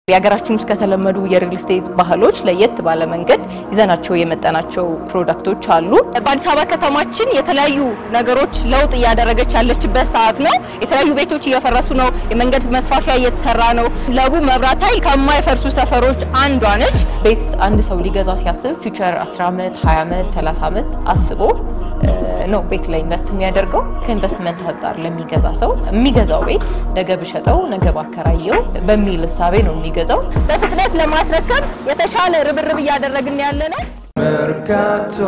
የሀገራችን ውስጥ ከተለመዱ የሪል ስቴት ባህሎች ለየት ባለ መንገድ ይዘናቸው የመጠናቸው ፕሮዳክቶች አሉ። በአዲስ አበባ ከተማችን የተለያዩ ነገሮች ለውጥ እያደረገች ያለችበት ሰዓት ነው። የተለያዩ ቤቶች እየፈረሱ ነው። የመንገድ መስፋፊያ እየተሰራ ነው። ለቡ መብራት ኃይል ከማይፈርሱ ሰፈሮች አንዷ ነች። ቤት አንድ ሰው ሊገዛ ሲያስብ ፊውቸር 10 ዓመት፣ 20 ዓመት፣ 30 ዓመት አስቦ ነው ቤት ላይ ኢንቨስት የሚያደርገው። ከኢንቨስትመንት አንጻር ለሚገዛ ሰው የሚገዛው ቤት ነገ ብሸጠው ነገ ባከራየው በሚል እሳቤ ነው የሚገዛው። በፍጥነት ለማስረከብ የተሻለ ርብርብ እያደረግን ያለ ነው። መርካቶ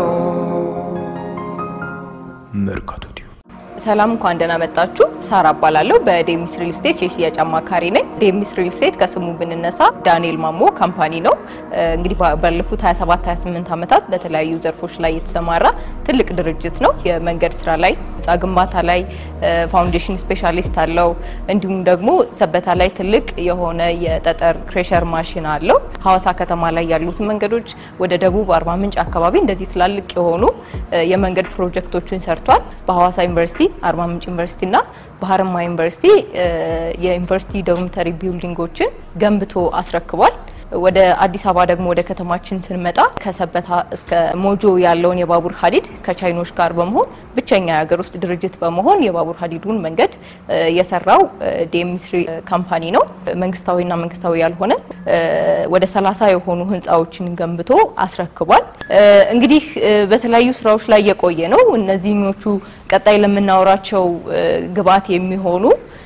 መርካቶ ሰላም እንኳን ደህና መጣችሁ። ሳራ እባላለሁ። በዴሚስ ሪል ስቴት የሽያጭ አማካሪ ነኝ። ዴሚስ ሪል ስቴት ከስሙ ብንነሳ ዳንኤል ማሞ ካምፓኒ ነው። እንግዲህ ባለፉት 27 28 ዓመታት በተለያዩ ዘርፎች ላይ የተሰማራ ትልቅ ድርጅት ነው። የመንገድ ስራ ላይ፣ ህንፃ ግንባታ ላይ ፋውንዴሽን ስፔሻሊስት አለው። እንዲሁም ደግሞ ሰበታ ላይ ትልቅ የሆነ የጠጠር ክሬሸር ማሽን አለው። ሀዋሳ ከተማ ላይ ያሉትን መንገዶች ወደ ደቡብ አርባ ምንጭ አካባቢ እንደዚህ ትላልቅ የሆኑ የመንገድ ፕሮጀክቶችን ሰርቷል። በሀዋሳ ዩኒቨርሲቲ አርባ ምንጭ ዩኒቨርሲቲ እና በሀረማያ ዩኒቨርሲቲ የዩኒቨርሲቲ ዶርሚተሪ ቢልዲንጎችን ገንብቶ አስረክቧል። ወደ አዲስ አበባ ደግሞ ወደ ከተማችን ስንመጣ ከሰበታ እስከ ሞጆ ያለውን የባቡር ሀዲድ ከቻይኖች ጋር በመሆን ብቸኛ የሀገር ውስጥ ድርጅት በመሆን የባቡር ሀዲዱን መንገድ የሰራው ዴሚስሪ ካምፓኒ ነው። መንግስታዊና መንግስታዊ ያልሆነ ወደ ሰላሳ የሆኑ ህንፃዎችን ገንብቶ አስረክቧል። እንግዲህ በተለያዩ ስራዎች ላይ የቆየ ነው። እነዚህኞቹ ቀጣይ ለምናወራቸው ግብዓት የሚሆኑ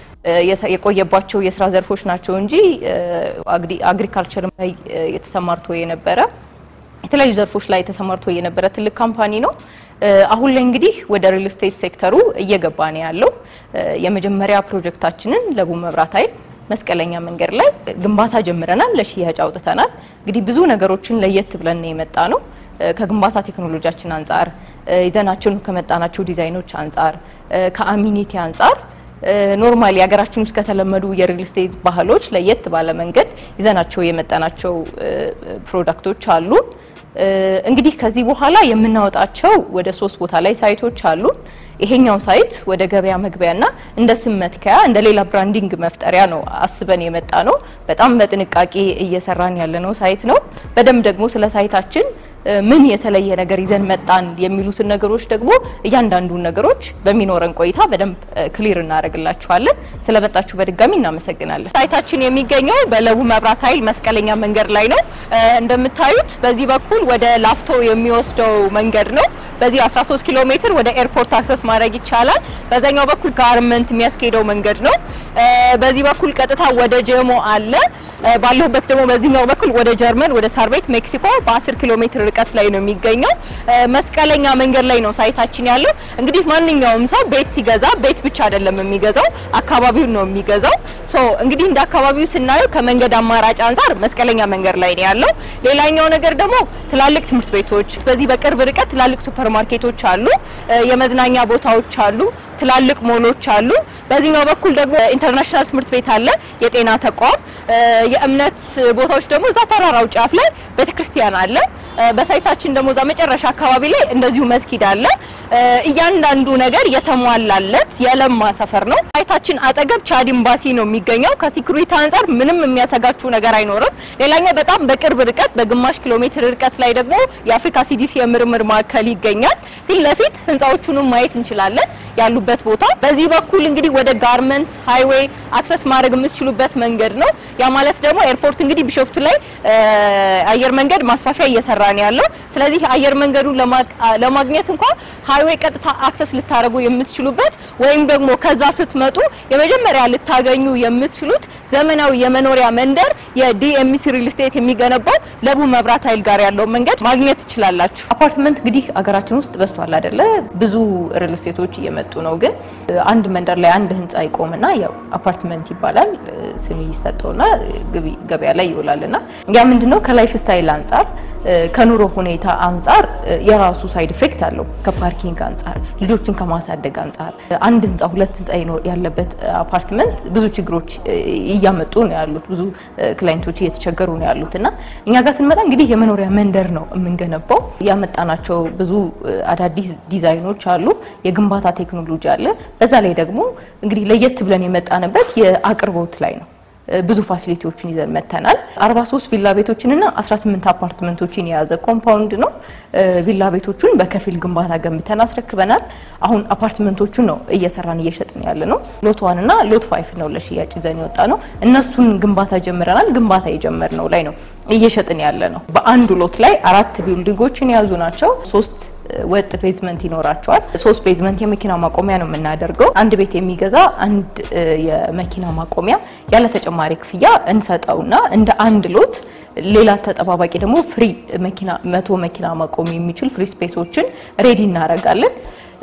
የቆየባቸው የስራ ዘርፎች ናቸው እንጂ አግሪካልቸር ላይ የተሰማርቶ የነበረ የተለያዩ ዘርፎች ላይ ተሰማርቶ የነበረ ትልቅ ካምፓኒ ነው። አሁን ላይ እንግዲህ ወደ ሪል ስቴት ሴክተሩ እየገባ ነው ያለው። የመጀመሪያ ፕሮጀክታችንን ለቡ መብራት ኃይል መስቀለኛ መንገድ ላይ ግንባታ ጀምረናል፣ ለሽያጭ አውጥተናል። እንግዲህ ብዙ ነገሮችን ለየት ብለን የመጣ ነው ከግንባታ ቴክኖሎጂያችን አንጻር ይዘናቸውን ከመጣናቸው ዲዛይኖች አንጻር ከአሚኒቲ አንጻር ኖርማሊ ሀገራችን ውስጥ ከተለመዱ የሪል ስቴት ባህሎች ለየት ባለ መንገድ ይዘናቸው የመጠናቸው ፕሮዳክቶች አሉ። እንግዲህ ከዚህ በኋላ የምናወጣቸው ወደ ሶስት ቦታ ላይ ሳይቶች አሉ። ይሄኛው ሳይት ወደ ገበያ መግቢያና እንደ ስም መትከያ እንደ ሌላ ብራንዲንግ መፍጠሪያ ነው አስበን የመጣ ነው። በጣም በጥንቃቄ እየሰራን ያለነው ሳይት ነው። በደንብ ደግሞ ስለ ሳይታችን ምን የተለየ ነገር ይዘን መጣን የሚሉትን ነገሮች ደግሞ እያንዳንዱን ነገሮች በሚኖረን ቆይታ በደንብ ክሊር እናደርግላችኋለን። ስለመጣችሁ በድጋሚ እናመሰግናለን። ሳይታችን የሚገኘው በለቡ መብራት ኃይል መስቀለኛ መንገድ ላይ ነው። እንደምታዩት በዚህ በኩል ወደ ላፍቶ የሚወስደው መንገድ ነው። በዚህ 13 ኪሎ ሜትር ወደ ኤርፖርት አክሰስ ማድረግ ይቻላል። በዛኛው በኩል ጋርመንት የሚያስኬደው መንገድ ነው። በዚህ በኩል ቀጥታ ወደ ጀሞ አለ። ባለሁበት ደግሞ በዚህኛው በኩል ወደ ጀርመን ወደ ሳር ቤት ሜክሲኮ በ10 ኪሎ ሜትር ርቀት ላይ ነው የሚገኘው። መስቀለኛ መንገድ ላይ ነው ሳይታችን ያለው። እንግዲህ ማንኛውም ሰው ቤት ሲገዛ ቤት ብቻ አይደለም የሚገዛው፣ አካባቢውን ነው የሚገዛው። ሶ እንግዲህ እንደ አካባቢው ስናየው ከመንገድ አማራጭ አንጻር መስቀለኛ መንገድ ላይ ነው ያለው። ሌላኛው ነገር ደግሞ ትላልቅ ትምህርት ቤቶች፣ በዚህ በቅርብ ርቀት ትላልቅ ሱፐር ማርኬቶች አሉ፣ የመዝናኛ ቦታዎች አሉ፣ ትላልቅ ሞሎች አሉ። በዚህኛው በኩል ደግሞ ኢንተርናሽናል ትምህርት ቤት አለ፣ የጤና ተቋም የእምነት ቦታዎች ደግሞ እዛ ተራራው ጫፍ ላይ ቤተክርስቲያን አለ። በሳይታችን ደግሞ እዛ መጨረሻ አካባቢ ላይ እንደዚሁ መስጊድ አለ። እያንዳንዱ ነገር የተሟላለት የለማ ሰፈር ነው። ሳይታችን አጠገብ ቻድ ኤምባሲ ነው የሚገኘው። ከሲኩሪቲ አንጻር ምንም የሚያሰጋችሁ ነገር አይኖርም። ሌላኛው በጣም በቅርብ ርቀት በግማሽ ኪሎ ሜትር ርቀት ላይ ደግሞ የአፍሪካ ሲዲሲ የምርምር ማዕከል ይገኛል። ፊት ለፊት ህንፃዎቹንም ማየት እንችላለን ያሉበት ቦታ። በዚህ በኩል እንግዲህ ወደ ጋርመንት ሃይዌይ አክሰስ ማድረግ የምትችሉበት መንገድ ነው። ያ ማለት ደግሞ ኤርፖርት እንግዲህ ቢሾፍቱ ላይ አየር መንገድ ማስፋፊያ እየሰራ ነው ያለው። ስለዚህ አየር መንገዱን ለማግኘት እንኳን ሃይዌይ ቀጥታ አክሰስ ልታደርጉ የምትችሉበት ወይም ደግሞ ከዛ ስትመጡ የመጀመሪያ ልታገኙ የምትችሉት ዘመናዊ የመኖሪያ መንደር የዲኤምሲ ሪል ስቴት የሚገነባው ለቡ መብራት ኃይል ጋር ያለው መንገድ ማግኘት ትችላላችሁ። አፓርትመንት እንግዲህ አገራችን ውስጥ በዝቷል አይደለ? ብዙ ሪል ስቴቶች እየመጡ ነው። ግን አንድ መንደር ላይ አንድ ህንፃ ይቆምና ያው አፓርትመንት ይባላል ስም ይሰጠውና ገበያ ላይ ይውላልና ያ ምንድነው ከላይፍ ስታይል አንጻር ከኑሮ ሁኔታ አንጻር የራሱ ሳይድ ኢፌክት አለው። ከፓርኪንግ አንጻር፣ ልጆችን ከማሳደግ አንጻር አንድ ህንፃ ሁለት ህንፃ ያለበት አፓርትመንት ብዙ ችግሮች እያመጡ ነው ያሉት። ብዙ ክላይንቶች እየተቸገሩ ነው ያሉት እና እኛ ጋር ስንመጣ እንግዲህ የመኖሪያ መንደር ነው የምንገነባው። ያመጣናቸው ብዙ አዳዲስ ዲዛይኖች አሉ፣ የግንባታ ቴክኖሎጂ አለ። በዛ ላይ ደግሞ እንግዲህ ለየት ብለን የመጣንበት የአቅርቦት ላይ ነው። ብዙ ፋሲሊቲዎችን ይዘን መተናል። 43 ቪላ ቤቶችንና 18 አፓርትመንቶችን የያዘ ኮምፓውንድ ነው። ቪላ ቤቶቹን በከፊል ግንባታ ገንብተን አስረክበናል። አሁን አፓርትመንቶቹን ነው እየሰራን እየሸጥን ያለ ነው። ሎት ዋን እና ሎት ፋይፍ ነው ለሽያጭ ይዘን የወጣ ነው። እነሱን ግንባታ ጀምረናል። ግንባታ የጀመርነው ላይ ነው እየሸጥን ያለ ነው። በአንዱ ሎት ላይ አራት ቢልዲንጎችን የያዙ ናቸው። ሶስት ወጥ ቤዝመንት ይኖራቸዋል። ሶስት ቤዝመንት የመኪና ማቆሚያ ነው የምናደርገው። አንድ ቤት የሚገዛ አንድ የመኪና ማቆሚያ ያለ ተጨማሪ ክፍያ እንሰጠውና እንደ አንድ ሎት ሌላ ተጠባባቂ ደግሞ ፍሪ መኪና መቶ መኪና ማቆም የሚችል ፍሪ ስፔሶችን ሬዲ እናደርጋለን።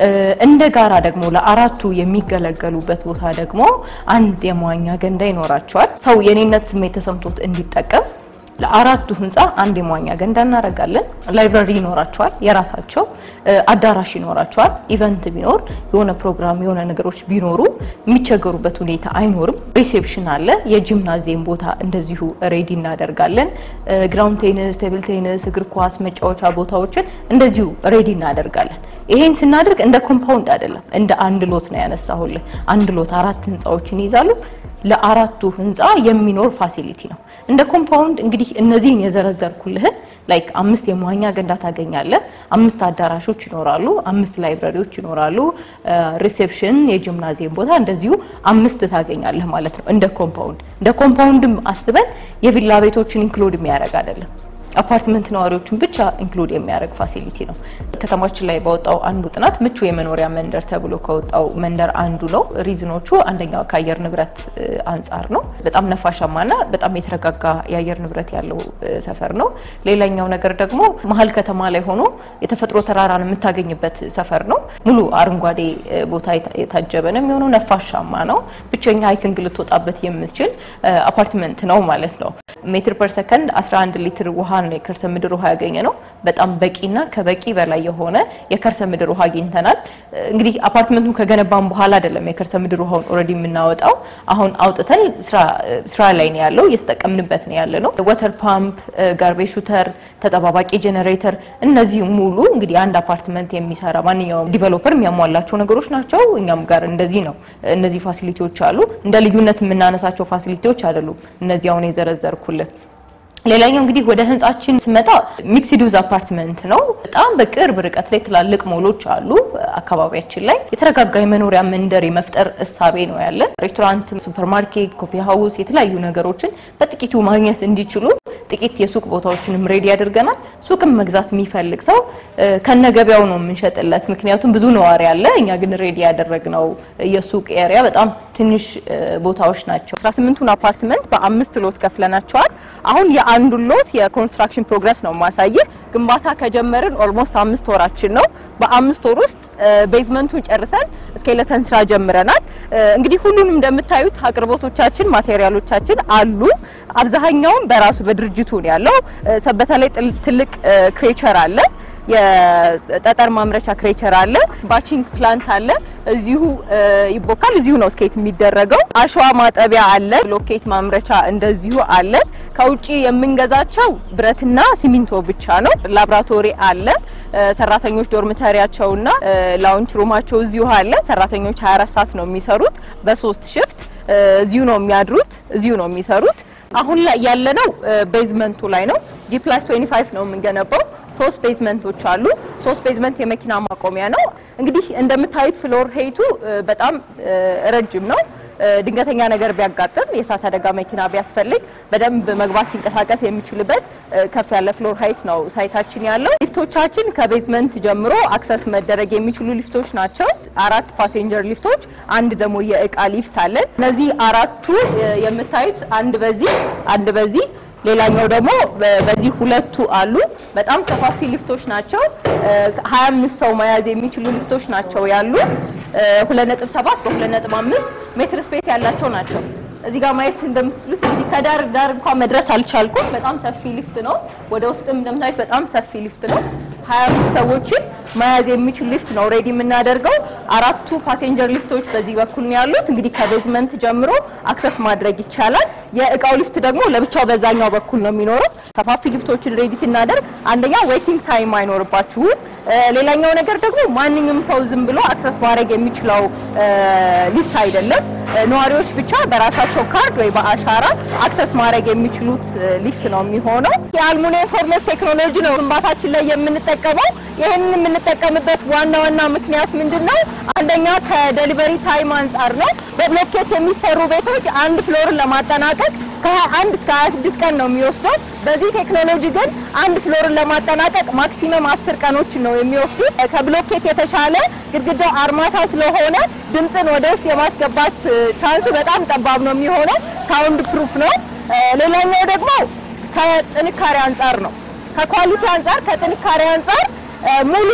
እንደ ጋራ ደግሞ ለአራቱ የሚገለገሉበት ቦታ ደግሞ አንድ የመዋኛ ገንዳ ይኖራቸዋል። ሰው የኔነት ስሜት ተሰምቶት እንዲጠቀም ለአራቱ ህንፃ አንድ የመዋኛ ገንዳ እናደርጋለን። ላይብራሪ ይኖራቸዋል፣ የራሳቸው አዳራሽ ይኖራቸዋል። ኢቨንት ቢኖር የሆነ ፕሮግራም የሆነ ነገሮች ቢኖሩ የሚቸገሩበት ሁኔታ አይኖርም። ሪሴፕሽን አለ። የጂምናዚየም ቦታ እንደዚሁ ሬዲ እናደርጋለን። ግራውንድ ቴኒስ፣ ቴብል ቴኒስ፣ እግር ኳስ መጫወቻ ቦታዎችን እንደዚሁ ሬዲ እናደርጋለን። ይሄን ስናደርግ እንደ ኮምፓውንድ አይደለም፣ እንደ አንድ ሎት ነው ያነሳሁልህ። አንድ ሎት አራት ህንፃዎችን ይይዛሉ። ለአራቱ ህንፃ የሚኖር ፋሲሊቲ ነው። እንደ ኮምፓውንድ እንግዲህ እነዚህን የዘረዘርኩልህን ላይክ አምስት የመዋኛ ገንዳ ታገኛለህ። አምስት አዳራሾች ይኖራሉ። አምስት ላይብራሪዎች ይኖራሉ። ሪሴፕሽን፣ የጂምናዚየም ቦታ እንደዚሁ አምስት ታገኛለህ ማለት ነው። እንደ ኮምፓውንድ እንደ ኮምፓውንድም አስበን የቪላ ቤቶችን ኢንክሉድ የሚያደርግ አይደለም። አፓርትመንት ነዋሪዎችን ብቻ ኢንክሉድ የሚያደርግ ፋሲሊቲ ነው። ከተማችን ላይ በወጣው አንዱ ጥናት ምቹ የመኖሪያ መንደር ተብሎ ከወጣው መንደር አንዱ ነው። ሪዝኖቹ አንደኛው ከአየር ንብረት አንጻር ነው። በጣም ነፋሻማና በጣም የተረጋጋ የአየር ንብረት ያለው ሰፈር ነው። ሌላኛው ነገር ደግሞ መሀል ከተማ ላይ ሆኖ የተፈጥሮ ተራራን የምታገኝበት ሰፈር ነው። ሙሉ አረንጓዴ ቦታ የታጀበ ነው የሚሆነው። ነፋሻማ ነው። ብቸኛ ሀይኪንግ ልትወጣበት የምትችል አፓርትመንት ነው ማለት ነው። ሜትር ፐር ሰከንድ 11 ሊትር ውሃ ነው የከርሰ ምድር ውሃ ያገኘ ነው። በጣም በቂና ከበቂ በላይ የሆነ የከርሰ ምድር ውሃ አግኝተናል። እንግዲህ አፓርትመንቱን ከገነባን በኋላ አይደለም የከርሰ ምድር ውሃውን ኦልሬዲ የምናወጣው። አሁን አውጥተን ስራ ላይ ነው ያለው፣ እየተጠቀምንበት ነው ያለ ነው። ወተር ፓምፕ፣ ጋርቤጅ ሹተር፣ ተጠባባቂ ጄኔሬተር፣ እነዚህ ሙሉ እንግዲህ አንድ አፓርትመንት የሚሰራ ማንኛውም ዲቨሎፐር የሚያሟላቸው ነገሮች ናቸው። እኛም ጋር እንደዚህ ነው። እነዚህ ፋሲሊቲዎች አሉ። እንደ ልዩነት የምናነሳቸው ፋሲሊቲዎች አይደሉም እነዚህ አሁን የዘረዘርኩልን። ሌላኛው እንግዲህ ወደ ህንጻችን ስመጣ ሚክስድ ዩዝ አፓርትመንት ነው። በጣም በቅርብ ርቀት ላይ ትላልቅ ሞሎች አሉ። አካባቢያችን ላይ የተረጋጋ የመኖሪያ መንደር የመፍጠር እሳቤ ነው ያለን። ሬስቶራንት፣ ሱፐርማርኬት፣ ኮፊ ሀውስ የተለያዩ ነገሮችን በጥቂቱ ማግኘት እንዲችሉ ጥቂት የሱቅ ቦታዎችንም ሬዲ ያደርገናል። ሱቅም መግዛት የሚፈልግ ሰው ከነገበያው ነው የምንሸጥለት። ምክንያቱም ብዙ ነዋሪ አለ። እኛ ግን ሬዲ ያደረግነው የሱቅ ኤሪያ በጣም ትንሽ ቦታዎች ናቸው። 18ቱን አፓርትመንት በአምስት ሎት ከፍለናቸዋል። አሁን የአንዱን ሎት የኮንስትራክሽን ፕሮግረስ ነው ማሳየህ። ግንባታ ከጀመርን ኦልሞስት አምስት ወራችን ነው። በአምስት ወር ውስጥ ቤዝመንቱን ጨርሰን ስኬለተን ስራ ጀምረናል። እንግዲህ ሁሉንም እንደምታዩት አቅርቦቶቻችን፣ ማቴሪያሎቻችን አሉ። አብዛኛውን በራሱ በድርጅቱ ነው ያለው። ሰበታ ላይ ትልቅ ክሬቸር አለ። የጠጠር ማምረቻ ክሬቸር አለ። ባቺንግ ፕላንት አለ። እዚሁ ይቦካል። እዚሁ ነው ስኬት የሚደረገው። አሸዋ ማጠቢያ አለ። ብሎኬት ማምረቻ እንደዚሁ አለ። ከውጪ የምንገዛቸው ብረትና ሲሚንቶ ብቻ ነው። ላብራቶሪ አለ። ሰራተኞች ዶርምተሪያቸውና ላውንች ሩማቸው እዚሁ አለ። ሰራተኞች 24 ሰዓት ነው የሚሰሩት በሶስት ሽፍት እዚሁ ነው የሚያድሩት፣ እዚሁ ነው የሚሰሩት። አሁን ላይ ያለነው ቤዝመንቱ ላይ ነው። ጂ ፕላስ 25 ነው የምንገነባው። ሶስት ቤዝመንቶች አሉ። ሶስት ቤዝመንት የመኪና ማቆሚያ ነው። እንግዲህ እንደምታዩት ፍሎር ሄይቱ በጣም ረጅም ነው። ድንገተኛ ነገር ቢያጋጥም የእሳት አደጋ መኪና ቢያስፈልግ በደንብ መግባት ሊንቀሳቀስ የሚችልበት ከፍ ያለ ፍሎር ሀይት ነው ሳይታችን ያለው። ሊፍቶቻችን ከቤዝመንት ጀምሮ አክሰስ መደረግ የሚችሉ ሊፍቶች ናቸው። አራት ፓሴንጀር ሊፍቶች፣ አንድ ደግሞ የእቃ ሊፍት አለን። እነዚህ አራቱ የምታዩት አንድ በዚህ አንድ በዚህ ሌላኛው ደግሞ በዚህ ሁለቱ አሉ። በጣም ሰፋፊ ሊፍቶች ናቸው። 25 ሰው መያዝ የሚችሉ ሊፍቶች ናቸው ያሉ 2.7 በ2.5 ሜትር ስፔስ ያላቸው ናቸው። እዚህ ጋር ማየት እንደምትችሉት እንግዲህ ከዳር ዳር እንኳን መድረስ አልቻልኩም። በጣም ሰፊ ሊፍት ነው። ወደ ውስጥም እንደምታዩት በጣም ሰፊ ሊፍት ነው። 25 ሰዎችን መያዝ የሚችል ሊፍት ነው ሬዲ የምናደርገው። አራቱ ፓሴንጀር ሊፍቶች በዚህ በኩል ነው ያሉት። እንግዲህ ከቤዝመንት ጀምሮ አክሰስ ማድረግ ይቻላል። የእቃው ሊፍት ደግሞ ለብቻው በዛኛው በኩል ነው የሚኖረው። ሰፋፊ ሊፍቶችን ሬዲ ስናደርግ አንደኛ ዌቲንግ ታይም አይኖርባችሁም። ሌላኛው ነገር ደግሞ ማንኛውም ሰው ዝም ብሎ አክሰስ ማድረግ የሚችለው ሊፍት አይደለም። ነዋሪዎች ብቻ በራሳቸው ካርድ ወይ በአሻራ አክሰስ ማድረግ የሚችሉት ሊፍት ነው የሚሆነው። የአልሙኒየም ፎርሜት ቴክኖሎጂ ነው ግንባታችን ላይ የምንጠቀመው። ይህንን የምንጠቀምበት ዋና ዋና ምክንያት ምንድን ነው? አንደኛ ከዴሊቨሪ ታይም አንጻር ነው። በብሎኬት የሚሰሩ ቤቶች አንድ ፍሎርን ለማጠናቀቅ ከ21 እስከ 26 ቀን ነው የሚወስደው። በዚህ ቴክኖሎጂ ግን አንድ ፍሎርን ለማጠናቀቅ ማክሲመም 10 ቀኖችን ነው የሚወስዱት። ከብሎኬት የተሻለ ግድግዳው አርማታ ስለሆነ ድምፅን ወደ ውስጥ የማስገባት ቻንሱ በጣም ጠባብ ነው የሚሆነው። ሳውንድ ፕሩፍ ነው። ሌላኛው ደግሞ ከጥንካሬ አንጻር ነው። ከኳሊቲ አንጻር፣ ከጥንካሬ አንጻር ሙሉ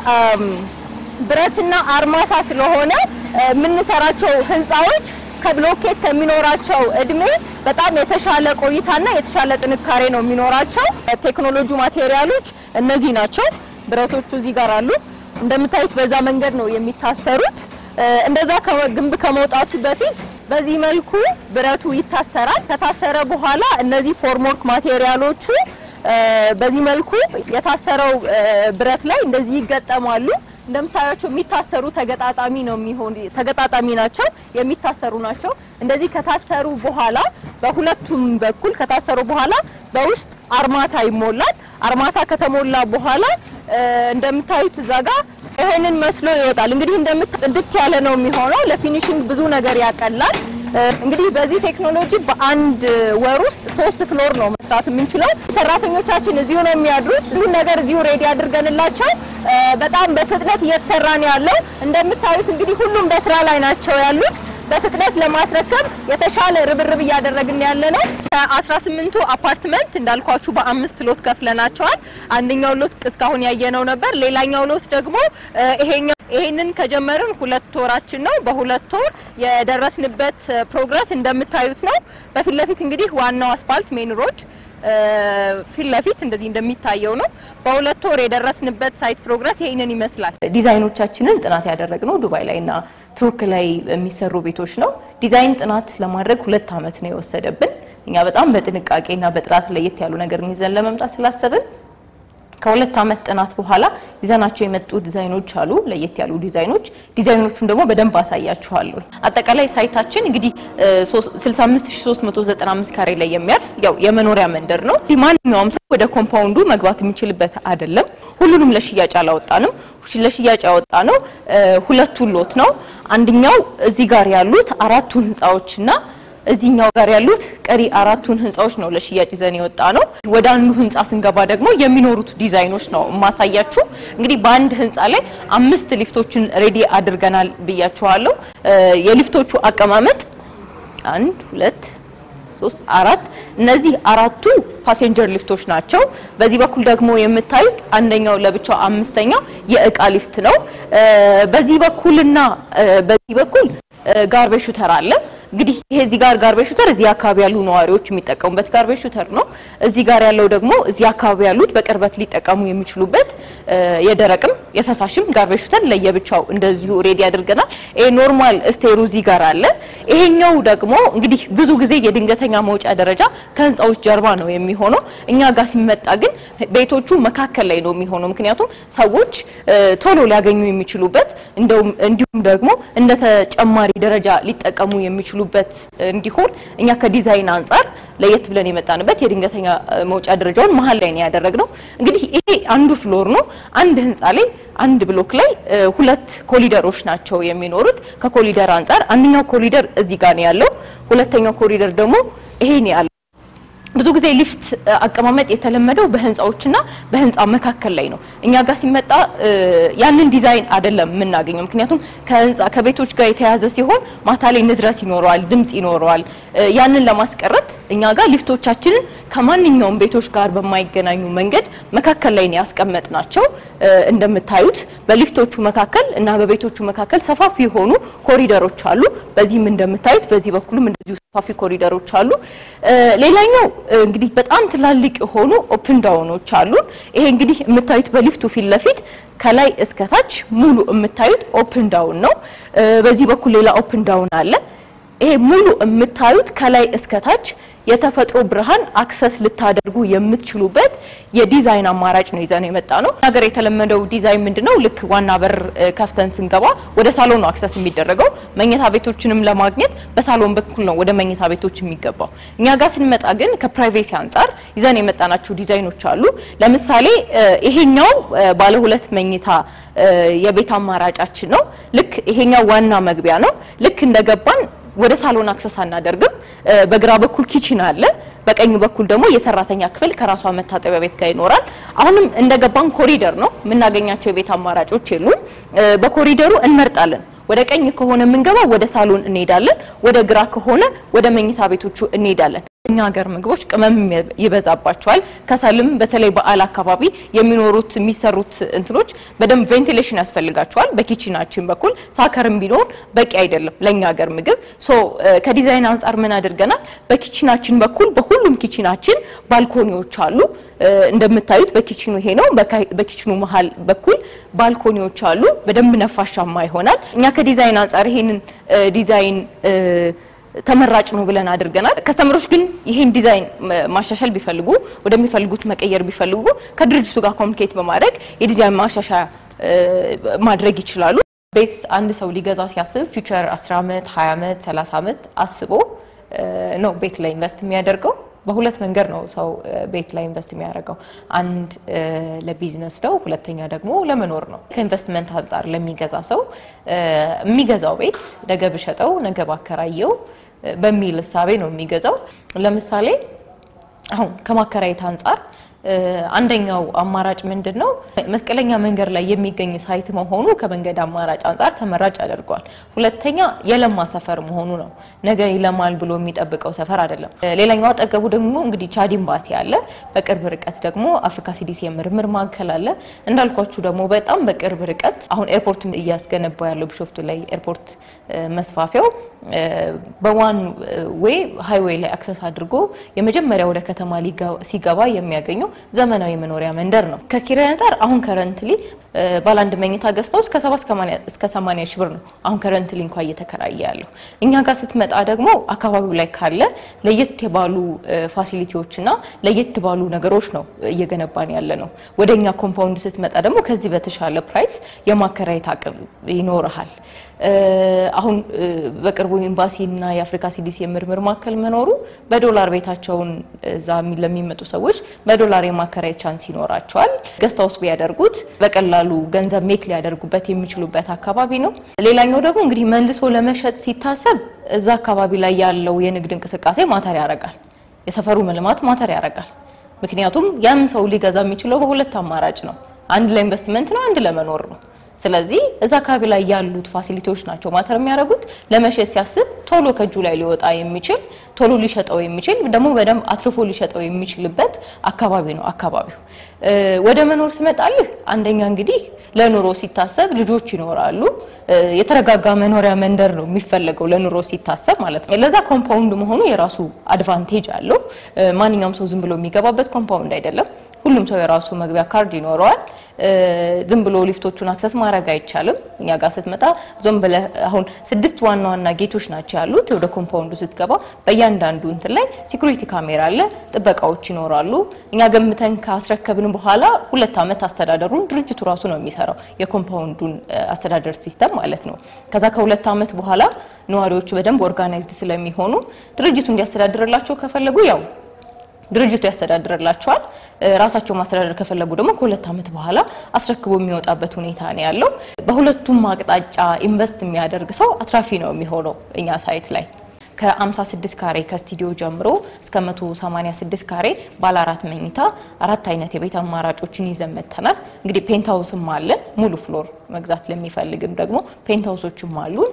ብረትና አርማታ ስለሆነ የምንሰራቸው ህንፃዎች ከብሎኬት ከሚኖራቸው እድሜ በጣም የተሻለ ቆይታና የተሻለ ጥንካሬ ነው የሚኖራቸው። ቴክኖሎጂ ማቴሪያሎች እነዚህ ናቸው። ብረቶቹ እዚህ ጋር አሉ። እንደምታዩት በዛ መንገድ ነው የሚታሰሩት። እንደዛ ግንብ ከመውጣቱ በፊት በዚህ መልኩ ብረቱ ይታሰራል። ከታሰረ በኋላ እነዚህ ፎርምወርክ ማቴሪያሎቹ በዚህ መልኩ የታሰረው ብረት ላይ እንደዚህ ይገጠማሉ። እንደምታያቸው የሚታሰሩ ተገጣጣሚ ነው የሚሆን ተገጣጣሚ ናቸው፣ የሚታሰሩ ናቸው። እንደዚህ ከታሰሩ በኋላ በሁለቱም በኩል ከታሰሩ በኋላ በውስጥ አርማታ ይሞላል። አርማታ ከተሞላ በኋላ እንደምታዩት እዛ ጋር ይሄንን መስሎ ይወጣል። እንግዲህ እንደምት ጽድት ያለ ነው የሚሆነው። ለፊኒሽንግ ብዙ ነገር ያቀላል። እንግዲህ በዚህ ቴክኖሎጂ በአንድ ወር ውስጥ ሶስት ፍሎር ነው መስራት የምንችለው። ሰራተኞቻችን እዚሁ ነው የሚያድሩት። ሁሉን ነገር እዚሁ ሬዲ አድርገንላቸው በጣም በፍጥነት እየተሰራ ነው ያለው። እንደምታዩት እንግዲህ ሁሉም በስራ ላይ ናቸው ያሉት። በፍጥነት ለማስረከብ የተሻለ ርብርብ እያደረግን ያለ ነው። ከ18ቱ አፓርትመንት እንዳልኳችሁ በአምስት ሎት ከፍለናቸዋል። አንደኛው ሎት እስካሁን ያየነው ነበር። ሌላኛው ሎት ደግሞ ይሄኛው ይሄንን ከጀመርን ሁለት ወራችን ነው። በሁለት ወር የደረስንበት ፕሮግረስ እንደምታዩት ነው። በፊት ለፊት እንግዲህ ዋናው አስፋልት ሜን ሮድ ፊት ለፊት እንደዚህ እንደሚታየው ነው። በሁለት ወር የደረስንበት ሳይት ፕሮግረስ ይሄንን ይመስላል። ዲዛይኖቻችንን ጥናት ያደረግነው ዱባይ ላይና ቱርክ ላይ የሚሰሩ ቤቶች ነው። ዲዛይን ጥናት ለማድረግ ሁለት ዓመት ነው የወሰደብን። እኛ በጣም በጥንቃቄና በጥራት ለየት ያሉ ነገር ይዘን ለመምጣት ስላሰብን ከሁለት ዓመት ጥናት በኋላ ይዘናቸው የመጡ ዲዛይኖች አሉ፣ ለየት ያሉ ዲዛይኖች። ዲዛይኖቹን ደግሞ በደንብ አሳያችኋለሁ። አጠቃላይ ሳይታችን እንግዲህ 65395 ካሬ ላይ የሚያርፍ ያው የመኖሪያ መንደር ነው። ማንኛውም ሰው ወደ ኮምፓውንዱ መግባት የሚችልበት አይደለም። ሁሉንም ለሽያጭ አላወጣንም። ለሽያጭ ያወጣ ነው ሁለቱን ሎት ነው። አንደኛው እዚህ ጋር ያሉት አራቱን ህንፃዎችና እዚህኛው ጋር ያሉት ቀሪ አራቱን ህንፃዎች ነው ለሽያጭ ይዘን የወጣ ነው። ወደ አንዱ ህንፃ ስንገባ ደግሞ የሚኖሩት ዲዛይኖች ነው የማሳያችሁ። እንግዲህ በአንድ ህንፃ ላይ አምስት ሊፍቶችን ሬዲ አድርገናል ብያችኋለሁ። የሊፍቶቹ አቀማመጥ አንድ ሁለት ሶስት አራት እነዚህ አራቱ ፓሴንጀር ሊፍቶች ናቸው። በዚህ በኩል ደግሞ የምታዩት አንደኛው ለብቻው አምስተኛው የእቃ ሊፍት ነው። በዚህ በኩልና በዚህ በኩል ጋርቤጅ ሹተር አለ። እንግዲህ ይሄ እዚህ ጋር ጋርቤጅ ሹተር እዚህ አካባቢ ያሉ ነዋሪዎች የሚጠቀሙበት ጋርቤጅ ሹተር ነው። እዚህ ጋር ያለው ደግሞ እዚህ አካባቢ ያሉት በቅርበት ሊጠቀሙ የሚችሉበት የደረቅም የፈሳሽም ጋርቤጅ ሹተር ለየብቻው እንደዚሁ ሬዲ አድርገናል። ይሄ ኖርማል ስቴሩ እዚህ ጋር አለ። ይሄኛው ደግሞ እንግዲህ ብዙ ጊዜ የድንገተኛ መውጫ ደረጃ ከህንፃዎች ጀርባ ነው የሚሆነው። እኛ ጋር ሲመጣ ግን ቤቶቹ መካከል ላይ ነው የሚሆነው። ምክንያቱም ሰዎች ቶሎ ሊያገኙ የሚችሉበት እንደውም እንዲሁም ደግሞ እንደ ተጨማሪ ደረጃ ሊጠቀሙ የሚችሉበት እንዲሆን እኛ ከዲዛይን አንጻር ለየት ብለን የመጣንበት የድንገተኛ መውጫ ደረጃውን መሀል ላይ ነው ያደረግነው። እንግዲህ ይሄ አንዱ ፍሎር ነው። አንድ ህንፃ ላይ አንድ ብሎክ ላይ ሁለት ኮሊደሮች ናቸው የሚኖሩት። ከኮሊደር አንጻር አንደኛው ኮሊደር እዚህ ጋር ነው ያለው፣ ሁለተኛው ኮሪደር ደግሞ ይሄ ነው ያለው። ብዙ ጊዜ ሊፍት አቀማመጥ የተለመደው በህንፃዎችና በህንፃ መካከል ላይ ነው። እኛ ጋር ሲመጣ ያንን ዲዛይን አይደለም የምናገኘው። ምክንያቱም ከህንፃ ከቤቶች ጋር የተያዘ ሲሆን ማታ ላይ ንዝረት ይኖረዋል፣ ድምፅ ይኖረዋል። ያንን ለማስቀረት እኛ ጋር ሊፍቶቻችንን ከማንኛውም ቤቶች ጋር በማይገናኙ መንገድ መካከል ላይ ነው ያስቀመጥናቸው። እንደምታዩት በሊፍቶቹ መካከል እና በቤቶቹ መካከል ሰፋፊ የሆኑ ኮሪደሮች አሉ። በዚህም እንደምታዩት በዚህ በኩልም እንደዚሁ ሰፋፊ ኮሪደሮች አሉ። ሌላኛው እንግዲህ በጣም ትላልቅ የሆኑ ኦፕን ዳውኖች አሉን። ይሄ እንግዲህ የምታዩት በሊፍቱ ፊት ለፊት ከላይ እስከታች ሙሉ የምታዩት ኦፕን ዳውን ነው። በዚህ በኩል ሌላ ኦፕን ዳውን አለ። ይሄ ሙሉ የምታዩት ከላይ እስከታች የተፈጥሮ ብርሃን አክሰስ ልታደርጉ የምትችሉበት የዲዛይን አማራጭ ነው ይዘን የመጣ ነው። ሀገር የተለመደው ዲዛይን ምንድነው? ልክ ዋና በር ከፍተን ስንገባ ወደ ሳሎን ነው አክሰስ የሚደረገው። መኝታ ቤቶችንም ለማግኘት በሳሎን በኩል ነው ወደ መኝታ ቤቶች የሚገባው። እኛ ጋር ስንመጣ ግን ከፕራይቬሲ አንጻር ይዘን የመጣናቸው ዲዛይኖች አሉ። ለምሳሌ ይሄኛው ባለ ሁለት መኝታ የቤት አማራጫችን ነው። ልክ ይሄኛው ዋና መግቢያ ነው። ልክ እንደገባን ወደ ሳሎን አክሰስ አናደርግም። በግራ በኩል ኪችን አለ፣ በቀኝ በኩል ደግሞ የሰራተኛ ክፍል ከራሷ መታጠቢያ ቤት ጋር ይኖራል። አሁንም እንደገባን ኮሪደር ነው የምናገኛቸው የቤት አማራጮች የሉም። በኮሪደሩ እንመርጣለን። ወደ ቀኝ ከሆነ የምንገባው ወደ ሳሎን እንሄዳለን፣ ወደ ግራ ከሆነ ወደ መኝታ ቤቶቹ እንሄዳለን። እኛ ሀገር ምግቦች ቅመም ይበዛባቸዋል። ከሰልም በተለይ በዓል አካባቢ የሚኖሩት የሚሰሩት እንትኖች በደንብ ቬንቲሌሽን ያስፈልጋቸዋል። በኪችናችን በኩል ሳከርም ቢኖር በቂ አይደለም ለእኛ ሀገር ምግብ። ሶ ከዲዛይን አንጻር ምን አድርገናል? በኪችናችን በኩል በሁሉም ኪችናችን ባልኮኒዎች አሉ። እንደምታዩት በኪችኑ ይሄ ነው። በኪችኑ መሀል በኩል ባልኮኒዎች አሉ። በደንብ ነፋሻማ ይሆናል። እኛ ከዲዛይን አንጻር ይሄንን ዲዛይን ተመራጭ ነው ብለን አድርገናል። ከስተመሮች ግን ይሄን ዲዛይን ማሻሻል ቢፈልጉ ወደሚፈልጉት መቀየር ቢፈልጉ ከድርጅቱ ጋር ኮሚኒኬት በማድረግ የዲዛይን ማሻሻያ ማድረግ ይችላሉ። ቤት አንድ ሰው ሊገዛ ሲያስብ ፊውቸር 10 ዓመት፣ 20 ዓመት፣ 30 ዓመት አስቦ ነው ቤት ላይ ኢንቨስት የሚያደርገው። በሁለት መንገድ ነው ሰው ቤት ላይ ኢንቨስት የሚያደርገው። አንድ ለቢዝነስ ነው፣ ሁለተኛ ደግሞ ለመኖር ነው። ከኢንቨስትመንት አንጻር ለሚገዛ ሰው የሚገዛው ቤት ነገ ብሸጠው ነገ ባከራየው በሚል እሳቤ ነው የሚገዛው። ለምሳሌ አሁን ከማከራየት አንጻር አንደኛው አማራጭ ምንድን ነው? መስቀለኛ መንገድ ላይ የሚገኝ ሳይት መሆኑ ከመንገድ አማራጭ አንጻር ተመራጭ ያደርገዋል። ሁለተኛ የለማ ሰፈር መሆኑ ነው። ነገ ይለማል ብሎ የሚጠብቀው ሰፈር አይደለም። ሌላኛው አጠገቡ ደግሞ እንግዲህ ቻድ ኤምባሲ አለ። በቅርብ ርቀት ደግሞ አፍሪካ ሲዲሲ የምርምር ማዕከል አለ። እንዳልኳችሁ ደግሞ በጣም በቅርብ ርቀት አሁን ኤርፖርት እያስገነባ ያለው ቢሾፍቱ ላይ ኤርፖርት መስፋፊያው በዋን ዌይ ሃይዌይ ላይ አክሰስ አድርጎ የመጀመሪያ ወደ ከተማ ሲገባ የሚያገኘው ዘመናዊ መኖሪያ መንደር ነው። ከኪራይ አንጻር አሁን ከረንትሊ ባለ አንድ መኝታ ገዝተው እስከ 70 እስከ 80 ሺህ ብር ነው አሁን ከረንትሊ እንኳን እየተከራየ ያለው። እኛ ጋር ስትመጣ ደግሞ አካባቢው ላይ ካለ ለየት ባሉ ፋሲሊቲዎችና ለየት ባሉ ነገሮች ነው እየገነባን ያለ ነው። ወደ እኛ ኮምፓውንድ ስትመጣ ደግሞ ከዚህ በተሻለ ፕራይስ የማከራየት አቅም ይኖርሃል። አሁን በቅርቡ ኤምባሲና የአፍሪካ ሲዲሲ የምርምር ማዕከል መኖሩ በዶላር ቤታቸውን እዛ ለሚመጡ ሰዎች በዶላር የማከራየት ቻንስ ይኖራቸዋል። ገስት ሃውስ ቢያደርጉት በቀላሉ ገንዘብ ሜክ ሊያደርጉበት የሚችሉበት አካባቢ ነው። ሌላኛው ደግሞ እንግዲህ መልሶ ለመሸጥ ሲታሰብ እዛ አካባቢ ላይ ያለው የንግድ እንቅስቃሴ ማተር ያደርጋል። የሰፈሩ መልማት ማተር ያደርጋል። ምክንያቱም ያም ሰው ሊገዛ የሚችለው በሁለት አማራጭ ነው። አንድ ለኢንቨስትመንት ነው፣ አንድ ለመኖር ነው። ስለዚህ እዛ አካባቢ ላይ ያሉት ፋሲሊቲዎች ናቸው ማተር የሚያደርጉት። ለመሸጥ ሲያስብ ቶሎ ከእጁ ላይ ሊወጣ የሚችል ቶሎ ሊሸጠው የሚችል ደግሞ በደንብ አትርፎ ሊሸጠው የሚችልበት አካባቢ ነው አካባቢው። ወደ መኖር ስመጣልህ አንደኛ እንግዲህ ለኑሮ ሲታሰብ ልጆች ይኖራሉ። የተረጋጋ መኖሪያ መንደር ነው የሚፈለገው ለኑሮ ሲታሰብ ማለት ነው። ለዛ ኮምፓውንድ መሆኑ የራሱ አድቫንቴጅ አለው። ማንኛውም ሰው ዝም ብሎ የሚገባበት ኮምፓውንድ አይደለም። ሁሉም ሰው የራሱ መግቢያ ካርድ ይኖረዋል። ዝም ብሎ ሊፍቶቹን አክሰስ ማድረግ አይቻልም። እኛ ጋር ስትመጣ ዞም ብለህ አሁን ስድስት ዋና ዋና ጌቶች ናቸው ያሉት። ወደ ኮምፓውንዱ ስትገባ በእያንዳንዱ እንትን ላይ ሲኩሪቲ ካሜራ አለ፣ ጥበቃዎች ይኖራሉ። እኛ ገምተን ካስረከብን በኋላ ሁለት ዓመት አስተዳደሩን ድርጅቱ ራሱ ነው የሚሰራው የኮምፓውንዱን አስተዳደር ሲስተም ማለት ነው። ከዛ ከሁለት ዓመት በኋላ ነዋሪዎቹ በደንብ ኦርጋናይዝድ ስለሚሆኑ ድርጅቱ እንዲያስተዳድርላቸው ከፈለጉ ያው ድርጅቱ ያስተዳድርላቸዋል። ራሳቸው ማስተዳደር ከፈለጉ ደግሞ ከሁለት ዓመት በኋላ አስረክቦ የሚወጣበት ሁኔታ ነው ያለው። በሁለቱም አቅጣጫ ኢንቨስት የሚያደርግ ሰው አትራፊ ነው የሚሆነው እኛ ሳይት ላይ ከ56 ካሬ ከስቱዲዮ ጀምሮ እስከ 186 ካሬ ባለ አራት መኝታ አራት አይነት የቤት አማራጮችን ይዘን መጥተናል። እንግዲህ ፔንታውስም አለን ሙሉ ፍሎር መግዛት ለሚፈልግም ደግሞ ፔንታውሶችም አሉን።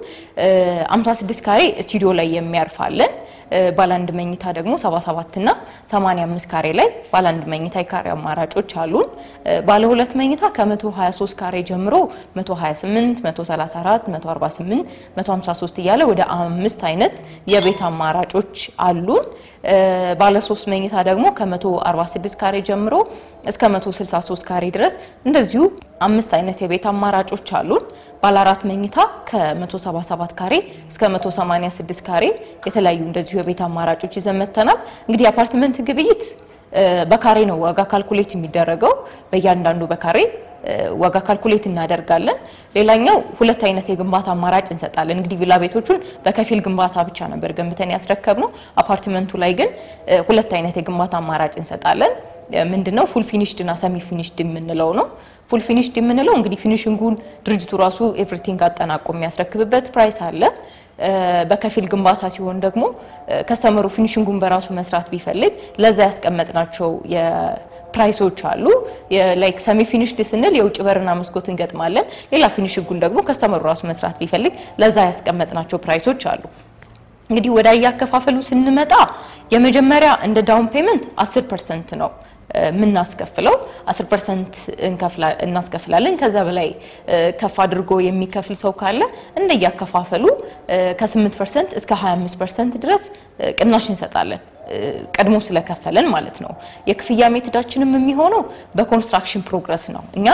56 ካሬ ስቱዲዮ ላይ የሚያርፋለን። ባለ አንድ መኝታ ደግሞ 77 እና 85 ካሬ ላይ ባለ አንድ መኝታ የካሬ አማራጮች አሉን። ባለ ሁለት መኝታ ከ123 ካሬ ጀምሮ 128፣ 134፣ 148፣ 153 እያለ ወደ አምስት አይነት የቤት አማራጮች አሉን። ባለ ሶስት መኝታ ደግሞ ከ146 ካሬ ጀምሮ እስከ 163 ካሬ ድረስ እንደዚሁ አምስት አይነት የቤት አማራጮች አሉን። ባለ አራት መኝታ ከ177 ካሬ እስከ 186 ካሬ የተለያዩ እንደዚሁ የቤት አማራጮች ይዘን መጥተናል። እንግዲህ የአፓርትመንት ግብይት በካሬ ነው ዋጋ ካልኩሌት የሚደረገው በእያንዳንዱ በካሬ ዋጋ ካልኩሌት እናደርጋለን። ሌላኛው ሁለት አይነት የግንባታ አማራጭ እንሰጣለን። እንግዲህ ቪላ ቤቶቹን በከፊል ግንባታ ብቻ ነበር ገንብተን ያስረከብነው። አፓርትመንቱ ላይ ግን ሁለት አይነት የግንባታ አማራጭ እንሰጣለን። ምንድነው ፉል ፊኒሽድ እና ሰሚ ፊኒሽድ የምንለው ነው። ፉል ፊኒሽድ የምንለው እንግዲህ ፊኒሽንጉን ድርጅቱ ራሱ ኤቭሪቲንግ አጠናቆ የሚያስረክብበት ፕራይስ አለ። በከፊል ግንባታ ሲሆን ደግሞ ከስተመሩ ፊኒሽንጉን በራሱ መስራት ቢፈልግ ለዛ ያስቀመጥናቸው ፕራይሶች አሉ። ላይክ ሰሚ ፊኒሽድ ስንል የውጭ በርና መስኮት እንገጥማለን። ሌላ ፊኒሽንጉን ደግሞ ከስተመሩ ራሱ መስራት ቢፈልግ ለዛ ያስቀመጥናቸው ፕራይሶች አሉ። እንግዲህ ወደ አያከፋፈሉ ስንመጣ የመጀመሪያ እንደ ዳውን ፔመንት 10 ፐርሰንት ነው የምናስከፍለው 10 ፐርሰንት እናስከፍላለን። ከዛ በላይ ከፍ አድርጎ የሚከፍል ሰው ካለ እንደያከፋፈሉ ከ8 ፐርሰንት እስከ 25 ፐርሰንት ድረስ ቅናሽ እንሰጣለን። ቀድሞ ስለከፈለን ማለት ነው። የክፍያ ሜትዳችንም የሚሆነው በኮንስትራክሽን ፕሮግረስ ነው። እኛ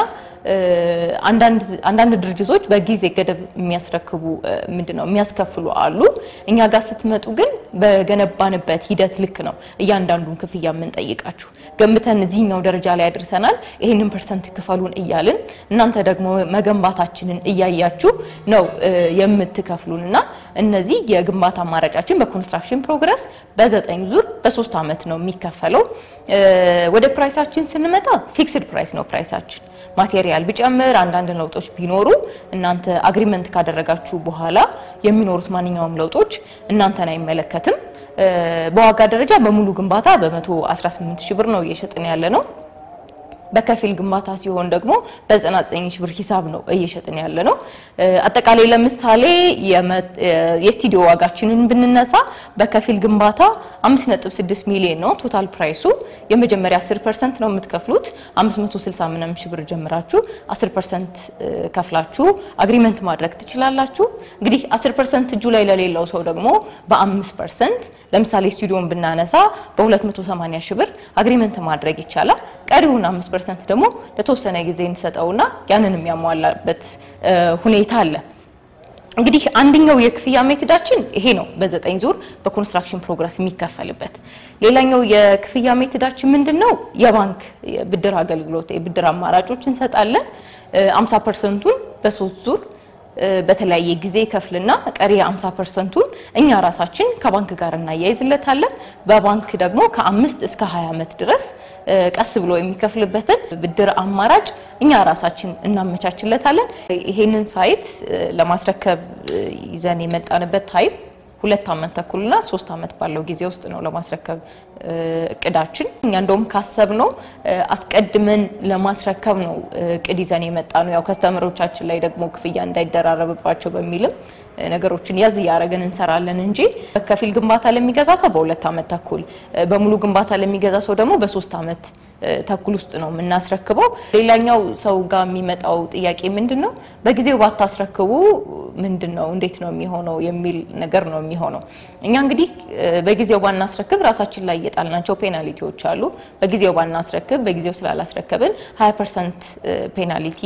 አንዳንድ ድርጅቶች በጊዜ ገደብ የሚያስረክቡ ምንድን ነው የሚያስከፍሉ አሉ። እኛ ጋር ስትመጡ ግን በገነባንበት ሂደት ልክ ነው እያንዳንዱን ክፍያ የምንጠይቃችሁ። ገንብተን እዚህኛው ደረጃ ላይ ያደርሰናል፣ ይህንን ፐርሰንት ክፈሉን እያልን እናንተ ደግሞ መገንባታችንን እያያችሁ ነው የምትከፍሉን እና እነዚህ የግንባታ አማራጫችን በኮንስትራክሽን ፕሮግረስ በዘጠኝ ዙር በሶስት ዓመት ነው የሚከፈለው። ወደ ፕራይሳችን ስንመጣ ፊክስድ ፕራይስ ነው ፕራይሳችን። ማቴሪያል ቢጨምር አንዳንድ ለውጦች ቢኖሩ እናንተ አግሪመንት ካደረጋችሁ በኋላ የሚኖሩት ማንኛውም ለውጦች እናንተን አይመለከትም። በዋጋ ደረጃ በሙሉ ግንባታ በ118 ሺህ ብር ነው እየሸጥን ያለ ነው። በከፊል ግንባታ ሲሆን ደግሞ በ99 ሺህ ብር ሂሳብ ነው እየሸጥን ያለ ነው። አጠቃላይ ለምሳሌ የስቱዲዮ ዋጋችንን ብንነሳ በከፊል ግንባታ 5.6 ሚሊዮን ነው ቶታል ፕራይሱ። የመጀመሪያ 10 ፐርሰንት ነው የምትከፍሉት 560 ምናምን ሺህ ብር ጀምራችሁ 10 ፐርሰንት ከፍላችሁ አግሪመንት ማድረግ ትችላላችሁ። እንግዲህ 10 ፐርሰንት እጁ ላይ ለሌለው ሰው ደግሞ በ5 ፐርሰንት ለምሳሌ ስቱዲዮን ብናነሳ በ280 ሺህ ብር አግሪመንት ማድረግ ይቻላል። ቀሪውን 5 ፐርሰንት ደግሞ ለተወሰነ ጊዜ እንሰጠውና ያንን የሚያሟላበት ሁኔታ አለ። እንግዲህ አንደኛው የክፍያ ሜትዳችን ይሄ ነው፣ በዘጠኝ ዙር በኮንስትራክሽን ፕሮግረስ የሚከፈልበት። ሌላኛው የክፍያ ሜትዳችን ምንድን ነው? የባንክ ብድር አገልግሎት የብድር አማራጮች እንሰጣለን። 50 ፐርሰንቱን በሶስት ዙር በተለያየ ጊዜ ከፍልና ቀሪ 50 ፐርሰንቱን እኛ ራሳችን ከባንክ ጋር እናያይዝለታለን። በባንክ ደግሞ ከአምስት እስከ 20 ዓመት ድረስ ቀስ ብሎ የሚከፍልበትን ብድር አማራጭ እኛ ራሳችን እናመቻችለታለን። ይሄንን ሳይት ለማስረከብ ይዘን የመጣንበት ታይም ሁለት ዓመት ተኩልና ሶስት ዓመት ባለው ጊዜ ውስጥ ነው ለማስረከብ እቅዳችን። እኛ እንደውም ካሰብነው አስቀድመን ለማስረከብ ነው እቅድ ይዘን የመጣ ነው። ያው ከስተመሮቻችን ላይ ደግሞ ክፍያ እንዳይደራረብባቸው በሚልም ነገሮችን ያዝ እያደረግን እንሰራለን እንጂ ከፊል ግንባታ ለሚገዛ ሰው በሁለት ዓመት ተኩል፣ በሙሉ ግንባታ ለሚገዛ ሰው ደግሞ በሶስት ዓመት ተኩል ውስጥ ነው የምናስረክበው። ሌላኛው ሰው ጋር የሚመጣው ጥያቄ ምንድን ነው፣ በጊዜው ባታስረክቡ ምንድን ነው እንዴት ነው የሚሆነው የሚል ነገር ነው የሚሆነው። እኛ እንግዲህ በጊዜው ባናስረክብ ራሳችን ላይ የጣልናቸው ፔናልቲዎች አሉ። በጊዜው ባናስረክብ በጊዜው ስላላስረከብን 20 ፐርሰንት ፔናልቲ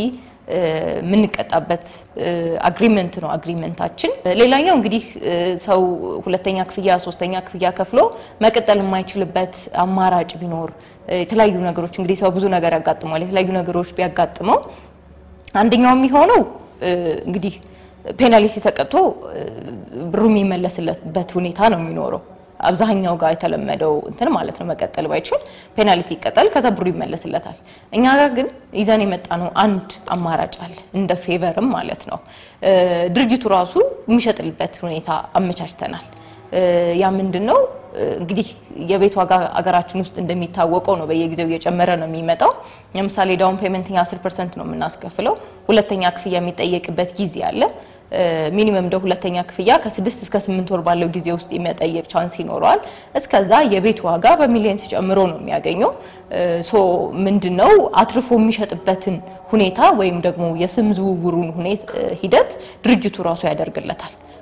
የምንቀጣበት አግሪመንት ነው አግሪመንታችን። ሌላኛው እንግዲህ ሰው ሁለተኛ ክፍያ ሶስተኛ ክፍያ ከፍሎ መቀጠል የማይችልበት አማራጭ ቢኖር የተለያዩ ነገሮች እንግዲህ ሰው ብዙ ነገር ያጋጥመዋል። የተለያዩ ነገሮች ቢያጋጥመው አንደኛው የሚሆነው እንግዲህ ፔናልቲ ተቀጥቶ ብሩ የሚመለስበት ሁኔታ ነው የሚኖረው አብዛኛው ጋር የተለመደው እንትን ማለት ነው። መቀጠል ባይችል ፔናልቲ ይቀጣል፣ ከዛ ብሩ ይመለስለታል። እኛ ጋር ግን ይዘን የመጣ ነው አንድ አማራጭ አለ፣ እንደ ፌቨርም ማለት ነው። ድርጅቱ ራሱ የሚሸጥልበት ሁኔታ አመቻችተናል። ያ ምንድን ነው እንግዲህ የቤት ዋጋ አገራችን ውስጥ እንደሚታወቀው ነው፣ በየጊዜው እየጨመረ ነው የሚመጣው። ለምሳሌ ዳውን ፔመንት 10 ፐርሰንት ነው የምናስከፍለው። ሁለተኛ ክፍያ የሚጠየቅበት ጊዜ አለ። ሚኒመም እንደ ሁለተኛ ክፍያ ከስድስት እስከ ስምንት ወር ባለው ጊዜ ውስጥ የሚጠየቅ ቻንስ ይኖረዋል። እስከዛ የቤት ዋጋ በሚሊየንስ ጨምሮ ነው የሚያገኘው። ሶ ምንድነው አትርፎ የሚሸጥበትን ሁኔታ ወይም ደግሞ የስም ዝውውሩን ሂደት ድርጅቱ ራሱ ያደርግለታል።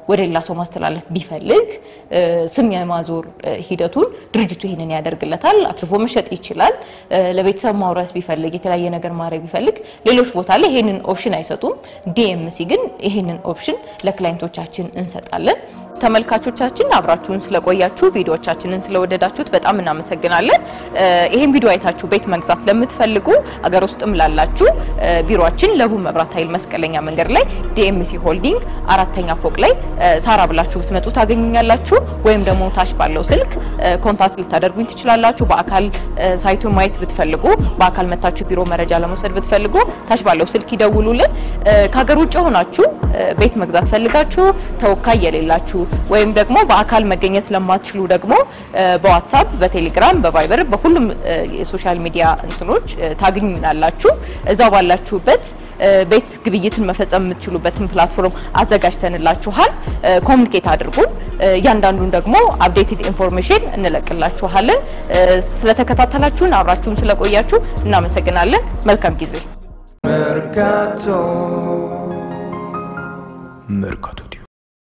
ወደ ሌላ ሰው ማስተላለፍ ቢፈልግ ስም የማዞር ሂደቱን ድርጅቱ ይህንን ያደርግለታል። አትርፎ መሸጥ ይችላል። ለቤተሰብ ማውራት ቢፈልግ የተለያየ ነገር ማድረግ ቢፈልግ ሌሎች ቦታ ላይ ይህንን ኦፕሽን አይሰጡም። ዲኤምሲ ግን ይህንን ኦፕሽን ለክላይንቶቻችን እንሰጣለን። ተመልካቾቻችን አብራችሁን ስለቆያችሁ ቪዲዮዎቻችንን ስለወደዳችሁት በጣም እናመሰግናለን። ይህን ቪዲዮ አይታችሁ ቤት መግዛት ለምትፈልጉ አገር ውስጥም ላላችሁ ቢሮአችን ለቡ መብራት ኃይል መስቀለኛ መንገድ ላይ ዲኤምሲ ሆልዲንግ አራተኛ ፎቅ ላይ ሳራ ብላችሁ ብትመጡ ታገኙኛላችሁ። ወይም ደግሞ ታች ባለው ስልክ ኮንታክት ልታደርጉኝ ትችላላችሁ። በአካል ሳይቱን ማየት ብትፈልጉ፣ በአካል መታችሁ ቢሮ መረጃ ለመውሰድ ብትፈልጉ ታች ባለው ስልክ ይደውሉልን። ከሀገር ውጭ ሆናችሁ ቤት መግዛት ፈልጋችሁ ተወካይ የሌላችሁ ወይም ደግሞ በአካል መገኘት ለማትችሉ ደግሞ በዋትሳፕ፣ በቴሌግራም፣ በቫይበር በሁሉም የሶሻል ሚዲያ እንትኖች ታገኙናላችሁ። እዛ ባላችሁበት ቤት ግብይትን መፈጸም የምትችሉበትን ፕላትፎርም አዘጋጅተንላችኋል። ኮሚኒኬት አድርጉን። እያንዳንዱን ደግሞ አፕዴትድ ኢንፎርሜሽን እንለቅላችኋለን። ስለተከታተላችሁን አብራችሁን ስለቆያችሁ እናመሰግናለን። መልካም ጊዜ። Mercato. Mercato.